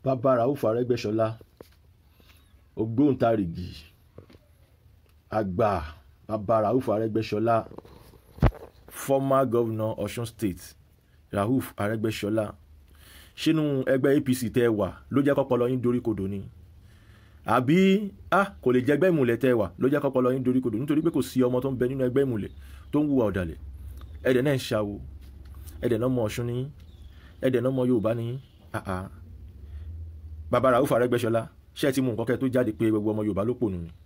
bàbá Rauf Arẹ́gbẹ́ṣọlá ògbóǹtarìgì àgbà bàbá Rauf Arẹ́gbẹ́ṣọlá former governor Ọ̀ṣun state Rauf Arẹ́gbẹ́ṣọlá sínú ẹgbẹ́ APC tẹ́ ẹ wà ló jẹ́ kọ́pọlọ yín dorí kodò ni àbí ah kò lè jẹ́ ẹgbẹ́ ìmùlẹ̀ tẹ́ ẹ wà ló jẹ́ kọ́pọlọ yín dorí kodò nítorí pé kò sí ọmọ tó ń bẹ nínú ẹgbẹ́ ìmùlẹ̀ tó ń hùwà ọ̀dàlẹ̀ ẹ̀dẹ̀ náà ń ṣàwò ẹ̀dẹ̀ náà mọ Ọ̀ṣun ní ẹ̀dẹ̀ náà mọ Yorùbá ní ah ah bàbá Rauf Arẹ́gbẹ́ṣọlá ṣé ẹ ti mú nǹkan kẹ́ tó jáde pé gbogbo ọmọ Yorùbá ló pònú ni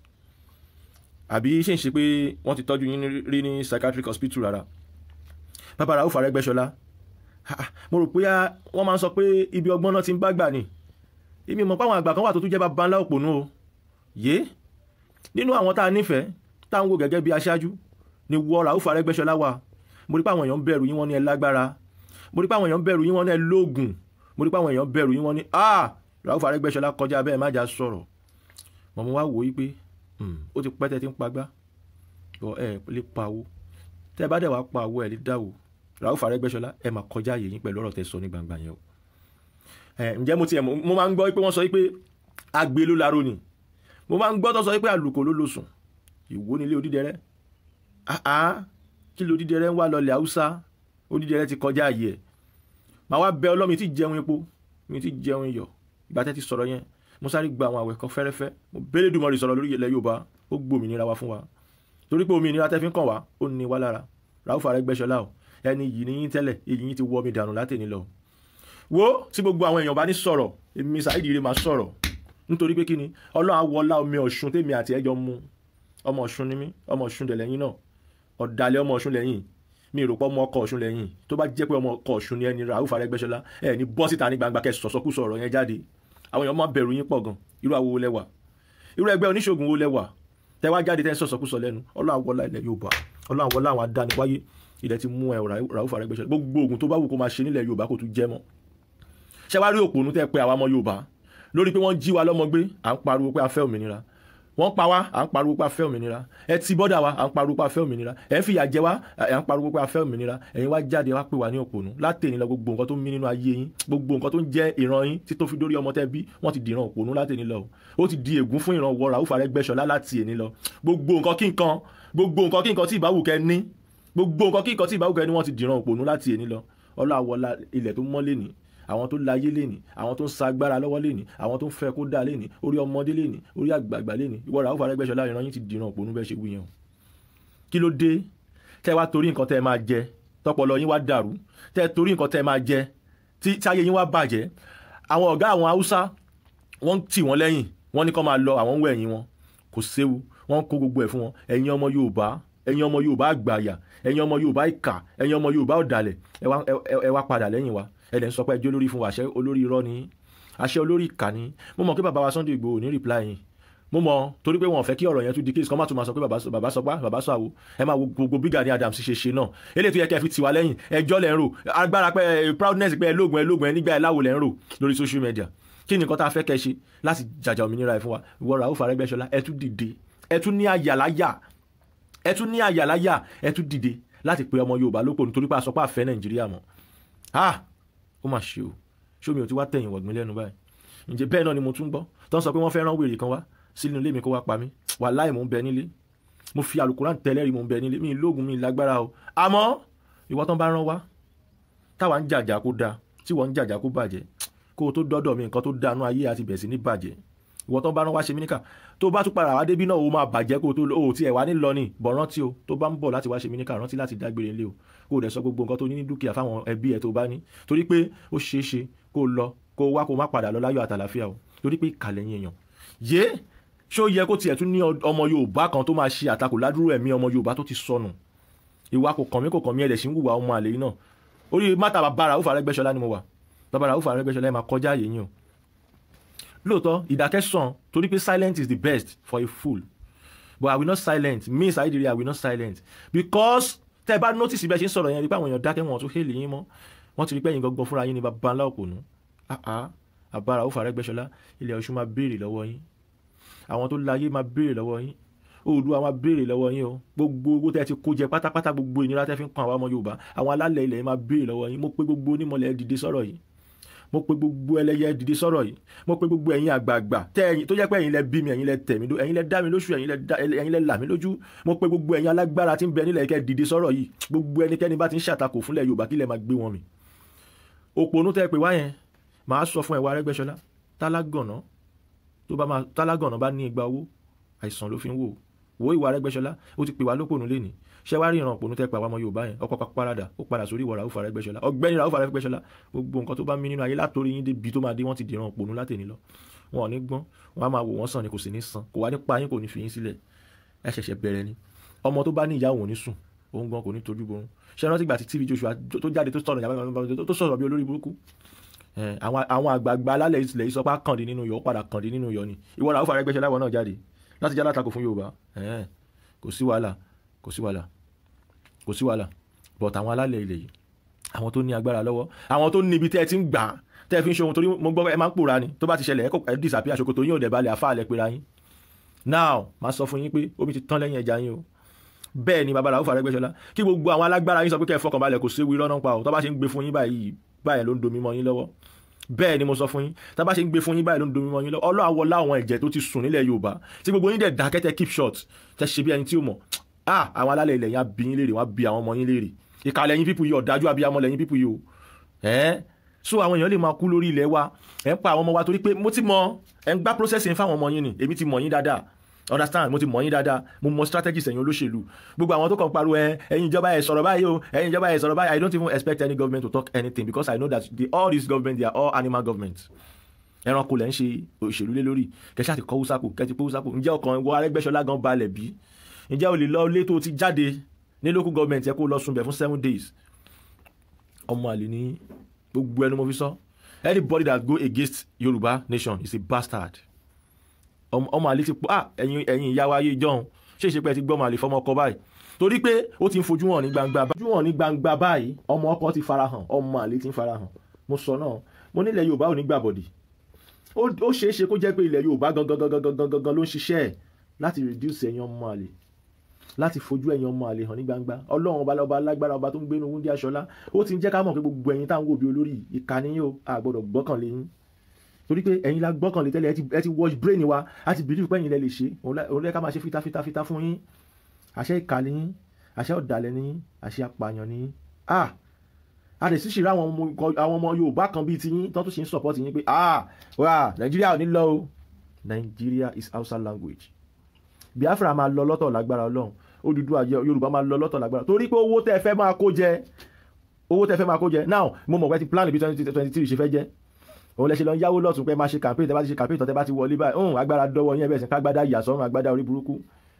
àbí ṣe ń ṣe pé wọ́n ti tọ́jú yín rí ní psychiatric hospital rárá bàbá Rauf Arẹ́gbẹ́ṣọlá mo rò pé wọ́n máa ń sọ pé ibi ọgbọ́n náà ti ń bá gbà ni èmi mọ̀ páwọn àgbà kan wà tó tún jẹ́ bàbá ńlá òpònú o yé nínú àwọn tá a nífẹ̀ẹ́ tá à ń wò gẹ́gẹ́ bí aṣáájú ni wọ Rauf Arẹ́gbẹ́ṣọlá wà mo rí pé àwọn èèyàn bẹ̀rù yín wọ́n ní ẹ lágbára mo rí pé àwọn èèyàn bẹ̀rù yín wọ́n ní ẹ lóògùn mo rí pé àwọn èèyàn bẹ̀rù yín wọ́n ní ah Rauf Arẹ́gbẹ́ṣọlá kọjá bẹ́ẹ̀ má jà sọ̀rọ̀ mọ̀ mo wá wò yí pé ó ti pẹ́ tẹ́ ti ń pagbá bọ́ ẹ lè pawó tẹ́ ẹ bá dẹ̀ wá pawó ẹ lè dáwó Rauf Arẹ́gbẹ́ṣọlá ẹ máa kọjá àyè yín pẹ̀lú ọ̀rọ̀ tẹ́ sọ ní gbangba yẹn o ǹjẹ́ mo tiẹ̀ mo máa ń gbọ́ pé wọ́n sọ pé agbe ló laro ni mo máa ń gbọ́ tó sọ pé àlùkò ló lo sùn ìwó nílé odídẹrẹ́ àá kí ló odídẹrẹ́ ń wá lọlẹ̀ haúsá odídẹrẹ́ ti kọjá àyè ẹ̀ màá wá bẹ ọlọ́mi tí jẹun epo mi ti jẹun iyọ̀ ìgbà tẹ́ ti sọ̀rọ̀ yẹn mo sáré gba àwọn àwẹ̀ kan fẹ́rẹ́fẹ́ mo bẹ́lẹ̀ dùnmọ́ rí sọ̀rọ̀ lórí ilẹ̀ Yorùbá ó gbòmìnira wa fún wa torí pé òmìnira tẹ́ fi ń kàn wá ó ní wá lára Rauf Arẹ́gbẹ́ṣọlá o ẹni yìí ní yín tẹ́lẹ̀ èyí yín ti wọ́ mi dànù látẹ̀ni lọ wo tí gbogbo àwọn èèyàn bá ní sọ̀rọ̀ èmi Saheed Ire máa sọ̀rọ̀ nítorí pé kí ni Ọlọ́run àwọlá omi Ọ̀ṣun tèmi àti ẹjọ́ mu ọmọ Ọ̀ṣun ni mí ọmọ Ọ̀ṣun dẹ̀ lẹ́yìn náà ọ̀dàlẹ̀ ọmọ Ọ̀ṣun lẹ́yìn mi rò pé ọmọ ọkọ Ọ̀ṣun lẹ́yìn tó bá jẹ́ pé ọmọ ọkọ Ọ̀ṣun ni ẹni Rauf Arẹ́gbẹ́ṣọlá ẹ ní bọ́ síta ní gbangba kẹ́ sọ̀sọ́kù sọ̀rọ̀ yẹn jáde àwọn èèyàn máa bẹ̀rù yín pọ̀ gan irú àwo wo lẹ́wà irú ẹgbẹ́ oníṣègùn wo lẹ́wà tẹ́ wá jáde tẹ́ ń sọ̀sọ́kù sọ lẹ́nu Ọlọ́run àwọlá ilẹ̀ Yorùbá Ọlọ́run àwọlá àwọn adániwáyé ilẹ̀ ti mú ẹ Rauf Arẹ́gbẹ́ṣọlá gbogbo ogun tó bá wù kó máa ṣe nílẹ̀ Yorùbá kò tún jẹ́ mọ́ ṣé wàá rí òpònú tẹ́ pé àwa ọmọ Yorùbá lórí pé wọ́n jí wa lọ́mọ gbé à ń pariwo pé a fẹ́ òmìnira wọ́n pa wá à ń pariwo pé a fẹ́ òmìnira ẹ ti bọ́dà wa à ń pariwo pé a fẹ́ òmìnira ẹ ń fìyà jẹ wá à ń pariwo pé a fẹ́ òmìnira ẹ̀yin wá jáde wá pè wá ní òpònú látẹ̀ni lọ gbogbo nǹkan tó ń mí nínú ayé yín gbogbo nǹkan tó ń jẹ́ ìran yín tí tó fi dórí ọmọ tẹ́ bí wọ́n ti dìran òpònú látẹ̀ni lọ ó ti di ègún fún ìran wọ Rauf Arẹ́gbẹ́ṣọlá láti èní lọ gbogbo nǹkan kí nǹkan gbogbo nǹkan kí nǹkan tí ìbáwù kẹ́ ní gbogbo nǹkan kí nǹkan tí ìbáwù kẹ́ ní wọ́n ti dìran òpònú láti èní lọ ọlọ́àwọlá ilẹ̀ tó mọ́ lẹ́nìí àwọn tó láyé lẹ́ni àwọn tó ń sa agbára lọ́wọ́ lẹ́ni àwọn tó ń fẹ́ kó dá lẹ́ni orí ọmọdé lẹ́ni orí àgbààgbà lẹ́ni ìwọ Rauf Arẹ́gbẹ́ṣọlá ìran yín ti dìran òpònú bẹ́ẹ̀ ṣe wí yẹn o kí ló dé tẹ́ wá torí nǹkan tẹ́ ẹ máa jẹ tọpọlọ yín wá dàrú tẹ́ torí nǹkan tẹ́ ẹ máa jẹ tí táyé yín wá bàjẹ́ àwọn ọ̀gá àwọn haúsá wọ́n tì wọ́n lẹ́yìn wọ́n ní kó máa lọ àwọn ń wẹ̀ ẹ̀yìn wọn kò séwu wọ́n kó gbogbo ẹ̀ fún wọn ẹ̀yin ọmọ Yorùbá ẹ̀yin ọmọ Yorùbá àgbàyà ẹ̀yin ọmọ Yorùbá ìkà ẹ̀yin ọmọ Yorùbá ọ̀dàlẹ̀ ẹ wá padà lẹ́yìn wa ẹlẹ́ ń sọ pé ẹjọ́ olórí fún wa àṣẹ olórí irọ́ ni àṣẹ olórí ìkà ni mo mọ̀ pé bàbá wa Sunday Igboho ní reply yìí mo mọ̀ torí pé wọn ò fẹ́ kí ọ̀rọ̀ yẹn tún di case kan má tún máa sọ pé bàbá sọ pé bàbá sọ àwo ẹ máa wo gbogbo bí Gani Adams ṣe ṣe náà eléyìí tó yẹ kẹ́ ẹ fi tiwa lẹ́yìn ẹjọ́ lẹ́ ń rò agbára pé proudness pé ẹ lóògùn ẹ lóògùn ẹ nígbà ẹ láwo lẹ́ ń rò lórí social media kí ni nǹkan tá a fẹ́ kẹ́ ṣe láti jàjà òmìnira ẹ fún wa ìwọ Rauf Arẹ́gbẹ́ṣọlá ẹ tún dìde ẹ tún ní àyàláyà ẹ tún ní àyàláyà ẹ tún dìde láti pe ọmọ Yorùbá lóko nítorí pé a sọ pé a fẹ́ Nàìjíríà mọ́ ah ó mà ṣe o ṣómi ò ti wá tẹ̀yìn wọ̀gbìn lẹ́nu báyìí ǹjẹ́ bẹ́ẹ̀ náà ni mo tún gbọ́ tó ń sọ pé wọ́n fẹ́ rán wèrè kan wá sínú ilé mi kó wá pa mí wàláhì mò ń bẹ nílé mo fi àlùkùrán tẹ́lẹ̀rí mò ń bẹ nílé mi lóògùn mi lágbára o àmọ́ ìwọ tán bá rán wá táwa ń jàjà kó dáa tí wọ́n ń jàjà kó bàjẹ́ kó o tó dọ́dọ̀ mi nǹkan tó dánú ayé àti bẹ̀ sí ní bàjẹ́ ìwọ tán bá rán wá ṣe mí níkà tó bá tún padà wá débí náà ó máa bàjẹ́ kó o tó o tiẹ̀ wá ní lọ ní bọ̀ rántí o tó bá ń bọ̀ láti wá ṣe mí níkà rántí láti dágbére ilé o kó o dẹ̀ sọ gbogbo nǹkan tó ní ní dúkìá fáwọn ẹbí ẹ tó bá ní torí pé ó ṣeé ṣe kó o lọ kó o wá kó o má padà lọ láyọ̀ àtàlàfíà o torí pé ìkàlẹ̀ yín èèyàn yé ṣó yẹ kó tiẹ̀ tún ní ọmọ Yorùbá kan tó máa ṣe àtakò ládùúrò ẹ̀mí ọmọ Yorùbá tó ti sọnù ìwà kò kàn mí kò kàn mí ẹ̀dẹ̀ sí ń wùwà ọmọ àlè yìí náà orí mátà bàbá Rauf Arẹ́gbẹ́ṣọlá ni mo wà bàbá Rauf Arẹ́gbẹ́ṣọlá ẹ̀ máa kọjá àyè yín o lóòótọ́ ìdákẹ́sàn torí pé silent is the best for a fool but I will not silent me Saheed Ire I will not silent because tẹ́ ẹ bá notice bí ẹ ṣe ń sọ̀rọ̀ yẹn rí pé àwọn èèyàn dákẹ́ wọn tún hélì yín mọ́ wọ́n ti rí pé ẹ̀yin gangan fúnra yín ní bàbá ńlá òpònú àbá Rauf Arẹ́gbẹ́ṣọlá ilẹ̀ Ọ̀ṣun máa béèrè lọ́wọ́ yín àwọn tó láyé máa béèrè lọ́wọ́ yín Oòduà máa béèrè lọ́wọ́ yín o gbogbo owó tẹ́ ti kó jẹ pátápátá gbogbo ìnira tẹ́ fi ń kan àwọn ọmọ Yorùbá àwọn alálẹ̀ ilẹ̀ máa béèrè lọ́wọ́ yín mo pé gbogbo onímọ̀lẹ̀ dìde sọ̀rọ̀ yìí mo pe gbogbo ẹlẹ́yẹ dìde sọ̀rọ̀ yìí mo pe gbogbo ẹ̀yin àgbààgbà tẹ ẹ̀yin tó jẹ́ pé ẹ̀yin lẹ bí mi ẹ̀yin lẹ tẹ̀ mí ló ẹ̀yin lẹ dá mi lóṣù ẹ̀yin lẹ dá ẹ̀yin lẹ là mí lójú mo pe gbogbo ẹ̀yin alágbára tí ń bẹ nílẹ̀ kẹ́ dìde sọ̀rọ̀ yìí gbogbo ẹnikẹ́ni bá ti ń ṣàtakò fúnlẹ̀ Yorùbá kílẹ̀ máa gbé wọn mì òpònú tẹ́ pé wá yẹn màá sọ fún ẹwà Arẹ́gbẹ́ṣọlá tálágànná tó bá máa tálágànná bá ní igba owó àìsàn ló fi ń wò wo ìwà Arẹ́gbẹ́ṣọlá ó ti pè wá lópònú lénìí ṣé wàá rí ìran òpònú tẹ́ pé àwọn ọmọ Yorùbá yẹn ọkọ̀ parada ó padà sórí ìwọ Ràúfù Arẹ́gbẹ́ṣọlá ọ̀gbẹ́ni Ràúfù Arẹ́gbẹ́ṣọlá gbogbo nǹkan tó bá mí nínú ayé látòrí yín débi tó máa dé wọ́n ti dìran òpònú látẹ̀ni lọ wọn ò ní gbọ́n wọn á máa wò wọ́n sàn ni kò sì ní san kò wá ní pa yín kò ní fi yín sílẹ̀ ẹ ṣẹ̀ṣẹ̀ bẹ̀rẹ̀ ni ọmọ tó bá ní ìyá òun ò ní sùn òun gan kò ní tojú borun ṣé rántí gbà tí TV Joshua tó jáde tó sọ̀rọ̀ tó sọ̀rọ̀ bí olórí burúkú àwọn àgbààgbà alálẹ̀ ilẹ̀ yìí sọ pé kàndín nínú yọ̀ ó padà kàndín nínú yọ̀ ni ìwọ Ràúfù Arẹ́gbẹ́ṣọlá wọn náà jáde láti já látakò fún Yorùbá kò sí wàhálà kò sí wàhálà kò sí wàhálà but àwọn alálẹ̀ ilẹ̀ yìí àwọn tó ní agbára lọ́wọ́ àwọn tó níbi tẹ́ ẹ ti ń gbà tẹ́ ẹ fi ń ṣe ohun torí mo gbọ́ ẹ máa ń pòórá ni tó bá ti ṣẹlẹ̀ ẹ disappear ṣòkòtò yín ò dẹ̀ balẹ̀ àfáàlẹ̀ pera yín now máa sọ fún yín pé omi ti tán lẹ́yìn ẹja yín o bẹ́ẹ̀ ni bàbá Ràúfù Arẹ́gbẹ́ṣọlá kí gbogbo àwọn alágbára yín sọ pé kẹ́ ẹ fọkàn balẹ̀ kò séwu irọ́ náà pa ọ́ tó bá ṣe ń gbé fún yín báyìí báyìí ló ń domi mọ́ yín lọ́wọ́ bẹ́ẹ̀ ni mo sọ fún yín tá bá ṣe ń gbé fún yín báyìí ló ń domi mọ́ yín lọ́wọ́ ọlọ́ àwọ̀ láwọn ẹ̀jẹ̀ tó ti sùn nílẹ̀ Yorùbá tí gbogbo yín dẹ̀ dákẹ́tẹ́ keep short tẹ́ ṣe bí ẹni tí ó mọ̀ ah àwọn alálẹ̀ ilẹ̀ yẹn á bí yín léèrè wọ́n á bí àwọn ọmọ yín léèrè ìkàlẹ̀ yín pípù yìí ọ̀dájú abiyamọ lẹ́yìn pípù yìí o ẹ́ so àwọn èèyàn lè máa kú lórí ilẹ̀ wa ẹ̀ ń pa àwọn ọmọ wa torí pé mo ti mọ ẹ̀ ń gbá processing fáwọn ọmọ yín ni èmi ti mọ̀ yín dáadáa understand mo ti mọ̀ yín dáadáa mo mọ strategies ẹ̀yin olóṣèlú gbogbo àwọn tó kàn pariwo ẹ ẹ̀yin ìjọba ẹ̀ sọ̀rọ̀ báyìí o ẹ̀yin ìjọba ẹ̀ sọ̀rọ̀ báyìí I don't even expect any government to talk anything because I know that the, all these government they are all animal governments ẹranko lẹ́ ń ṣe òṣèlú lé lórí kẹṣẹ́ àti kọ́ wúsápò kẹ́tì pé wúsápò ǹjẹ́ ọkàn wọ Arẹ́gbẹ́ṣọlá gan balẹ̀ bí ǹjẹ́ o lè lọ ilé tó ti jáde ní local government yẹ kó lọ sunbẹ̀ fún seven days ọmọ àlè ní gbogbo ẹnu mo fi sọ anybody that go against Yorùbá nation is a bastard ọmọ àlè ti pọ̀ ah ẹ̀yin ẹ̀yin ìyá wa ayé ìjọ́un ṣé ìṣe pé ẹ ti gbọ́ ọmọ àlè fọmọ ọkọ báyìí torí pé ó ti ń fojú hàn ní gbangba fojú hàn ní gbangba báyìí ọmọ ọkọ ti farahàn ọmọ àlè ti ń farahàn mo sọ náà mo nílẹ̀ Yorùbá ò ní gbàbọ̀dì ó ṣeé ṣe kó jẹ́ pé ilẹ̀ Yorùbá gangan gangan gangan ló ń ṣiṣẹ́ ẹ̀ láti reduce ẹ̀yin ọmọ àlè láti fojú ẹ̀yin ọmọ àlè hàn ní gbangba ọlọ́run ọba ọba alágbára ọba tó ń gbénu wúndí aṣọlá ó ti ń jẹ́ ká mọ̀ pé gbogbo ẹ̀yin táwọn òbí olórí ìkànnì yóò àgbọ̀dọ̀ gbọ́kànlé yín torí pé ẹ̀yin la gbọ́kànlé tẹ́lẹ̀ ẹ ti wash brain wa a ti believe pé ẹ̀yin lẹ lè ṣe òun lẹ́ka máa ṣe fita fita fita fún yín àṣẹ ìkàlẹ̀ yín àṣẹ ọ̀dàlẹ̀ ní yín àṣẹ apààyàn ní yín ah a lè ṣíṣe ra àwọn ọmọ Yorùbá kan bíi ti yín tó tún ṣe ń support yín pé ah wà Nàìjíríà ò ní lọ o Nàìjíríà is Hausa language Biafra máa lọ lọ́tọ̀ lágbára Ọlọ́run Odùduwà Yorùbá máa lọ lọ́tọ̀ lágbára torí pé owó tẹ́ fẹ́ máa kó jẹ owó tẹ́ fẹ́ máa kó jẹ now mo mọ̀ pé ti plan bí twenty twenty three ṣe fẹ́ jẹ́ òun lẹ ṣe lọ ń yáwó lọ́tún pé máa ṣe campaign tẹ́ bá ti ṣe campaign tọ́ tẹ́ bá ti wọlé báyìí ọ̀hún agbára dọ́wọ́ yín ẹ̀bẹ̀ sí kágbádá ìyàsọ́run agbádá orí burúkú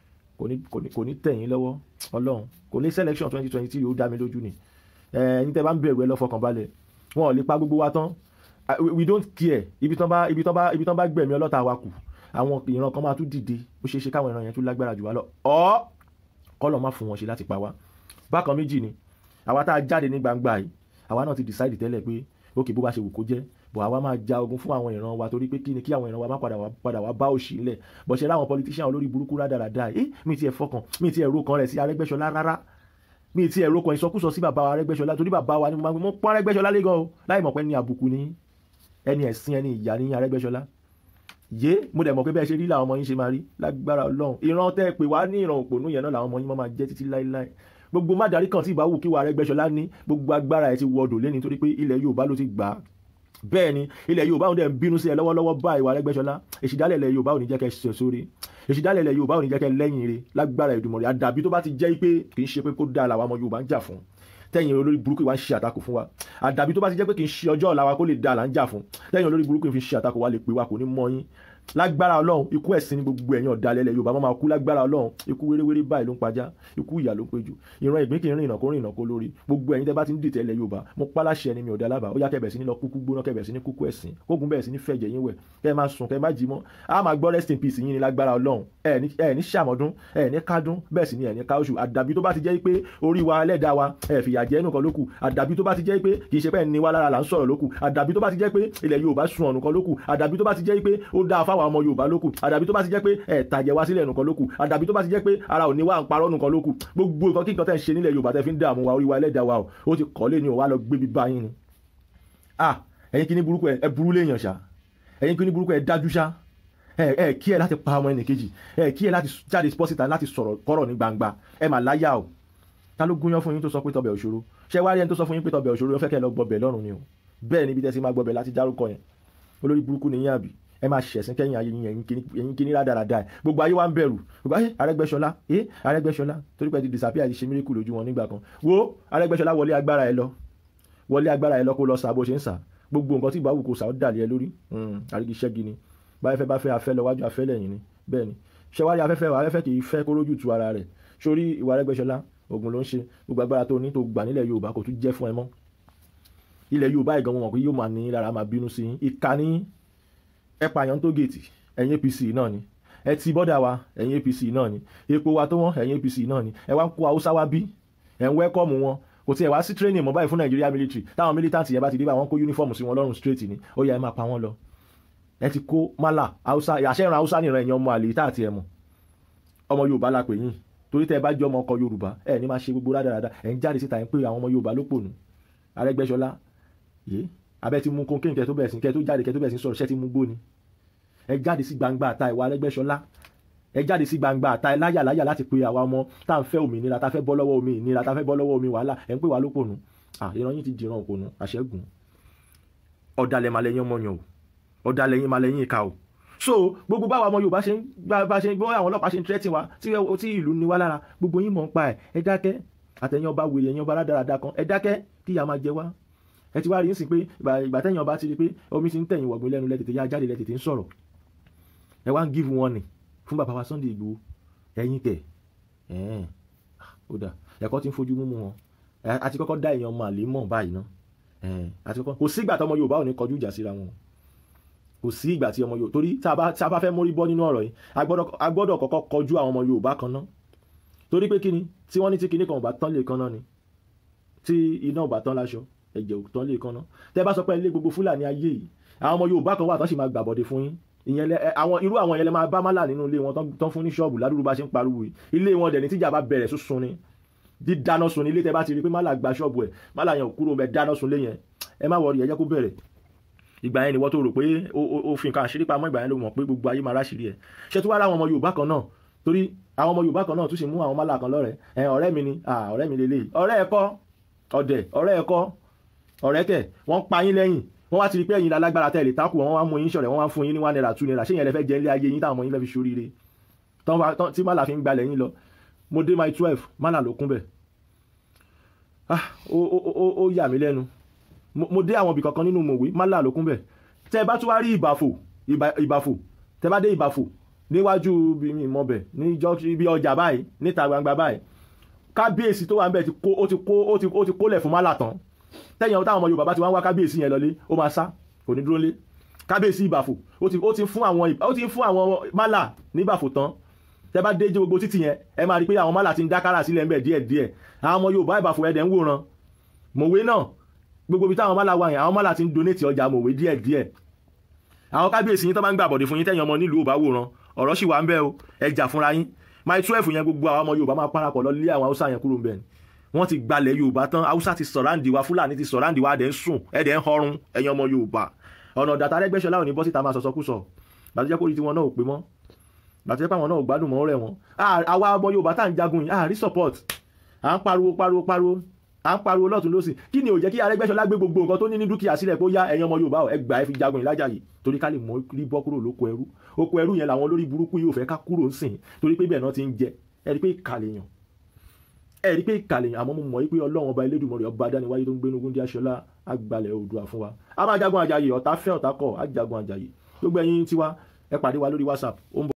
kò ní tẹ̀yìn lọ́wọ́ Ọlọ́run kò ní selection twenty twenty three ó dá mi lójú ni ẹ̀yin tẹ́ bá ń bẹ̀rù ẹ lọ fọkàn balẹ̀ wọn ò lè pa gbogbo wa tán we don't care ibi tán bá ibi tán bá ibi tán bá gbẹ̀mí ọlọ́ta wa kù àwọn ìran kan máa tún dìde ó ṣeé ṣe káwọn ìran yẹn tún lágbára jù wá lọ ọ́ kọ́lọ̀ má fún wọn ṣe láti pa wá bákan méjì ni àwa tá a jáde ní gbangba yìí àwa náà ti decide tẹ́lẹ̀ pé ókè bó bá ṣe wù kó jẹ́ bọ̀ àwa máa ja ogun fún àwọn ìran wa torí pé kí ni kí àwọn ìran wa má padà wá padà wá bá òṣì ńlẹ̀ bọ̀ ṣe láwọn politician olórí burúkú rádaràda ẹ̀ mi ti ẹ̀ fọkàn mi ti ẹ̀ ro kan rẹ̀ sí Arẹ́gbẹ́ṣọlá rárá mi ti ẹ̀ ro kan ìsọkúsọ sí bàbá wa Arẹ́gbẹ́ṣọlá torí bàbá wa ni mo máa mo pọ́n Arẹ́gbẹ́ṣọlá lé gan o láì mọ̀ pé ní àbùkù ni ẹni ẹ̀sìn ẹni ìyá ní Arẹ́gbẹ́ṣọlá yé mo dẹ̀ mọ̀ pé bẹ́ẹ̀ ṣe rí làwọn ọmọ yín ṣe máa rí lágbára Ọlọ́run ìran tẹ́ pé wá ní ìran òpònú yẹn náà làwọn ọmọ yín máa jẹ́ títí láéláé gbogbo mádàrí kan tí ìbáwù kí wà Arẹ́gbẹ́ṣọlá ní gbogbo agbára ẹ̀ ti wọdò lé nítorí pé ilẹ̀ Yorùbá ló ti gbà á bẹ́ẹ̀ ni ilẹ̀ Yorùbá ò dẹ̀ ń bínú sí ẹ lọ́wọ́lọ́wọ́ bá ìwà Arẹ́gbẹ́ṣọlá èsìdálẹ̀ ilẹ̀ Yorùbá ò ní jẹ́ kẹ́ ṣe sórí èsìdálẹ̀ ilẹ̀ Yorùbá ò ní jẹ́ kẹ́ lẹ́yìn rẹ̀ lágbára Èdùmàrè àdàbí tó bá ti jẹ́ pé kì í ṣe pé kó dáa làwọn ọmọ Yorùbá ń jà fún tẹ́yìn olórí burúkú wa ń ṣe àtakò fún wa àdàbí tó bá ti jẹ́ pé kì í ṣe ọjọ́ ọ̀la wa kó lè dáa là ń jà fún tẹ́yìn olórí burúkú fi ṣe àtakò wa lè pè wa kò ní mọ yín lágbára ọlọ́run ikú ẹ̀sìn ní gbogbo ẹ̀yìn ọ̀dàlẹ̀ ilẹ̀ yorùbá máa kú lágbára ọlọ́run ikú wéréwéré báyìí ló ń pajá ikú ìyà ló ń péjú ìran ìgbín kì í rìn ìnà kó rìn ìnà kó lórí gbogbo ẹ̀yin tẹ́ bá ti ń dìtẹ̀ ilẹ̀ yorùbá mo pálásẹ̀ ẹni mi ọ̀dà alábà ó yá kẹbẹ̀ sí ní lọ kúkú gbóná kẹbẹ̀ sí ní kúkú ẹ̀sìn kógun bẹ̀rẹ̀ sí ní fẹ̀jẹ̀ yín wẹ̀ kẹ́ máa sùn kẹ́ má jí mọ́ a máa gbọ́ rest in peace yín ní lágbára ọlọ́run ẹ ní sàmọ́dún ẹ ní kádún bẹ́ẹ̀ sì ni ẹ ní káoṣù àdàbí tó bá ti jẹ́ pé orí wa ẹlẹ́dàá wa ẹ fìyà jẹ ẹnu kan lókù àdàbí tó bá ti jẹ́ pé kì í ṣe pé ẹni wa lára là ń sọ̀rọ̀ lókù àdàbí tó bá ti jẹ́ pé ilẹ̀ yorùbá sun ọ̀nù kan lókù àdàbí tó bá ti jẹ́ pé ó dáa fáwọn ọmọ yorùbá lókù àdàbí tó bá ti jẹ́ pé ẹ̀ tàjẹ̀ wá sílẹ̀ nùkan lókù àdàbí tó bá ti jẹ́ pé ara ò ní wá ń parọ́ nùkan lókù gbogbo nǹkan kí nǹkan tẹ̀ ń ṣe nílẹ̀ yorùbá tẹ̀ fi ń dààmú wa orí wa ẹlẹ́dàá wa o ó ti kọ́ lé ní o wá lọ gbé bíbá yín ni. ah ẹ̀yin kìíní burúkú ẹ burú léèyàn ṣá ẹ̀yin kìíní burúkú ẹ dájú ṣá ẹ ẹ kí ẹ láti pa ọmọ ẹnì kejì ẹ kí ẹ láti jáde spọ́sìtà láti sọ̀rọ̀ kọ́rọ̀ ní gbangba ẹ mà láyà o ta ló gúnyán fún yín tó sọ pé tọbẹ̀ òṣòro ṣé wá rí ẹni tó sọ fún yín pé tọbẹ̀ òṣòro ó fẹ́ kẹ́ ẹ lọ gbọbẹ̀ lọ́rùn ni o bẹ́ẹ̀ níbi tẹ́sí máa gbọbẹ̀ láti dárúkọ yẹn olórí burúkú ni yín àbí ẹ máa ṣẹ̀sìn kẹ́yìn ayé yín ẹ̀yin kíní rádaràda ẹ̀ gbogbo ayé wa ń bẹ̀rù gbogbo ayé Arẹ́gbẹ́ṣọlá ẹ Arẹ́gbẹ́ṣọlá torí pé ti disappear ti ṣe miracle lójú wọn nígbà kan wo Arẹ́gbẹ́ṣọlá wọlé agbára ẹ lọ wọlé agbára ẹ lọ kó lọ sà bó ṣe ń sà gbogbo nǹkan tí ìbáwò kò sà ó dàlẹ́ ẹ lórí àrígi ṣẹ́gi ni báyìí fẹ́ bá fẹ́ afẹ́ lọ wájú afẹ́ lẹ́yìn ni bẹ́ẹ̀ ni ṣẹ́wárí afẹ́fẹ́ afẹ́fẹ́ kì í fẹ́ kó rójú tu ara rẹ̀ sórí ìwà Arẹ́gbẹ́ṣọlá ogun ló ń ṣe gbogbo agbára tó ní tó gbà nílẹ̀ Yorùbá kò tún jẹ́ fún ẹ mọ́ ilẹ̀ Yorùbá ìgan wọn pé yóò máa ní lára máa bínú sí ìka ní ẹ pààyàn tó gèètì ẹ̀yin APC náà ni ẹ ti bọ́dà wa ẹ̀yin APC náà ni epo wa tó wọ́n ẹ̀yin APC náà ni ẹ wá ń kó Haúsá wá bí ẹ̀ ń wẹ́kọ̀mù wọn kò tiẹ̀ wá sí training mọ́ báyìí fún Nàìjíríà military táwọn militant yẹn bá ti dé bá wọn kó uniform sí wọn lọ́rùn straight ni ó yá ẹ máa pa wọn lọ ẹ ti kó mala Haúsá àṣẹ ìran Haúsá nìran ẹ̀yàn ọmọ àlè tá àti ẹ̀ mọ̀ ọmọ Yorùbá la pè yín torí tẹ́ ẹ bá jẹ́ ọmọ ọkọ Yorùbá ẹ ní máa ṣe gbogbo rádaràda ẹ̀ ń jáde síta ẹ̀ ń pè àwọn ọmọ Yorùbá ló pònú Arẹ́gbẹ́ṣọlá yé abẹ́ ti mú kókè kẹ́ tó bẹ̀rẹ̀ sí kẹ́ tó jáde kẹ́ tó bẹ̀rẹ̀ sí sọ̀rọ̀ ṣẹ́ ti mú gbóni ẹ jáde sí gbangba àta ìwà Arẹ́gbẹ́ṣọlá ẹ jáde sí gbangba àta ẹ láyà láyà láti pe àwa ọmọ tá à ń fẹ́ òmìnira tá a fẹ́ bọ́ lọ́wọ́ òmìnira tá a fẹ́ bọ́ lọ́wọ́ omi wàhálà ẹ̀ ń pè wá lópònú ìran yín ti dìran òpònú àṣẹ́gun ọ̀dàlẹ̀ màlẹ́yìn ọmọ yàn o ọ̀dàlẹ̀ yín màlẹ́yìn ìka o so gbogbo báwa ọmọ Yorùbá ṣe ń bá ṣe ń gbọ́ àwọn ọlọ́pàá ṣe ń tírẹ́tì wa tí ìlú ni wá lára gbogbo yín mọ̀ ń pa ẹ̀ ẹ dákẹ́ àtẹ̀yìn ọba wèrè ẹ̀yìn ọba rádaràda kan ẹ dákẹ́ kí ìyà máa jẹ wá ẹ ti wá rí sí pé ìgbà tẹ̀yìn ọba ti rí pé omi ti ń tẹ̀yìn wọ̀gbìn lẹ́nu lẹ́tẹ̀tẹ̀ yá jáde lẹ́tẹ̀tẹ̀ ń sọ̀rọ̀ ẹ wá ń give warning fún bàbá wa Sunday Igboho ẹ̀yin kẹ̀ ẹ̀ẹ́n ó dà ẹ̀kọ́ ti ń fojú múmu wọn àti kọ́kọ́ dá èèyàn ọmọ àlè mọ̀ báyìí ná àti kọ́kọ́ kò sí ìgbà tí ọmọ Yorùbá ò ní kọjú ìjà síra wọn kò sí ìgbà tí ọmọ Yorùbá torí tá a bá fẹ́ mórí bọ́ nínú ọ̀rọ̀ yìí a gbọ́dọ̀ kọ́kọ́ kọjú àwọn ọmọ Yorùbá kan ná torí pé kíni tí wọ́n ní tí kíní kan ò bá tán lè kan náà ni tí iná ò bá tán láṣọ ẹ̀jẹ̀ ò tán lè kan náà tẹ́ bá sọ pé ilé gbogbo Fúlàní ayé yìí àwọn ọmọ Yorùbá kan wà tán sì máa gbàbọ̀dé fún yín ìyẹn lẹ àwọn irú àwọn yẹn lẹ máa bá málà nínú ilé wọn tán fún ní ṣọ́ọ̀bù ládùúgbò bá ṣe ń pariwo yìí ilé wọn dẹ̀ ní tíjà bá bẹ̀rẹ̀ sísun ni dídáná sun ní ilé tẹ́ bá ti rí pé málà gba ṣọ́ọ̀bù ẹ̀ málà yẹn ò kúrò mẹ́ dáná sun lé yẹn ẹ má wọrí ẹ jẹ́ kó bẹ̀rẹ̀ ìgbà yẹn ni wọ́n tó rò pé ó fi nǹkan àṣírí pamọ́ ìgbà yẹn ló mọ̀ pé gbogbo ayé máa ráṣìírí ẹ̀ ṣé tó wá ra àwọn ọmọ Yorùbá kan náà torí àwọn ọmọ Yorùbá kan náà tún ṣe mú àwọn málà kan lọ́rẹ̀ ẹ ọ̀rẹ́ mi ni ọ̀rẹ́ mi lélẹ́yìí ọ̀rẹ́ ẹ kọ́ ọ̀dẹ̀ ọ̀rẹ́ ẹ kọ́ ọ̀rẹ́ kẹ̀ wọ́n pa yín lẹ́yìn wọ́n wá ti rí pé ẹ̀yin lálágbára tẹ̀lé tákù wọ́n wá mú yín ṣọ̀rẹ́ wọ́n wá fún yín ní one naira two naira ṣé yẹn lẹ fẹ́ jẹ ilé ayé yín táwọn ọmọ yín lẹ́ fi ṣoríire tí málà fi ń gbalẹ̀ yín lọ mo dé my twelve málà ló kún bẹ̀ ó yà mí lẹ́nu mo dé àwọn ibì kankan nínú mòwe málà ló kún bẹ̀ tẹ́ ẹ bá tún wá rí ìbàfò ìbàfò tẹ́ bá dé ìbàfò níwájú mi mọ̀ bẹ̀ ní ibi ọjà báyìí níta gbangba báyìí kábíyèsí tó wà ń bẹ̀ ó ti kólẹ̀ fún málà tán tẹ́yìn táwọn ọmọ Yorùbá bá ti wá ń wá kábíyèsí yẹn lọlé ó máa sá kò ní dúró lé kábíyèsí ìbàfò ó ti fún àwọn ó ti fún àwọn málà níbàfò tán tẹ́ bá dé jẹ́ gbogbo títì yẹn ẹ máa rí pé àwọn málà ti ń dá kára sílẹ̀ ńbẹ̀ díẹ̀ díẹ̀ àwọn ọmọ Yorùbá ìbàfò ẹ̀dẹ̀ ń wòran mòwe náà gbogbo ibi táwọn málà wà yẹn àwọn málà ti ń donate ọjà mòwe díẹ̀ díẹ̀ àwọn kábíyèsí yín tó bá ń gbàbọ̀dé fún yín tẹ́yìn ọmọ nílùú ò bá wòran ọ̀rọ̀ sì wà ń bẹ o ẹ jà fúnra yín my twelve yẹn gbogbo àwọn ọmọ Yorùbá máa parapọ̀ lọ lé àwọn Haúsá yẹn kúrò ń bẹ̀ ni wọ́n ti gbalẹ̀ yorùbá tán haúsá ti sọ̀ráǹdì wa fúlàní ti sọ̀ráǹdì wa ẹ̀dẹ̀ ń sùn ẹ̀dẹ̀ ń họrun ẹ̀yin ọmọ yorùbá ọ̀nà ọ̀dàtà arẹ́gbẹ́ṣọlá ò ní bọ́ síta máa sọ̀sọ́kùsọ gbàtújẹ́ kórìí tiwọn náà ò pé mọ́ gbàtújẹ́ pé àwọn náà ò gbádùn mọ́ rẹ̀ wọ́n àwa ọmọ yorùbá tá à ń jagun yìí àrí support à ń pariwo pariwo pariwo à ń pariwo lọ́tún lọ́sìn kí ni ò jẹ́ kí arẹ́gbẹ́ṣọlá gbé gbogbo nǹkan tó ní ní dúkìá sílẹ̀ pé ó yá ẹ̀yin ọmọ yorùbá ẹ gbà ẹ fi jagun ìlàjà yìí torí ká lè mọ rí bọ́ kúrò lóko ẹrú oko ẹrú yẹn làwọn olórí burúkú yìí ò fẹ́ ká kúrò ń sìn torí pé bẹ́ẹ̀ náà ti ń jẹ ẹ rí pé ìkàlẹ̀ yàn ẹ rí pé ìkàlẹ̀ àmọ́ mo mọ̀ wípé ọlọ́run ọba elédùnmọ̀rẹ́ ọba adániwáyé tó ń gbénu gúndí aṣọlá àgbàlẹ̀ oòdùà fún wa a máa jagun àjàyè ọ̀tá fẹ́ ọ̀tá kọ̀ á jagun àjàyè gbogbo ẹ̀yin tiwa ẹ pàdé wa lórí whatsapp ó ń bọ̀.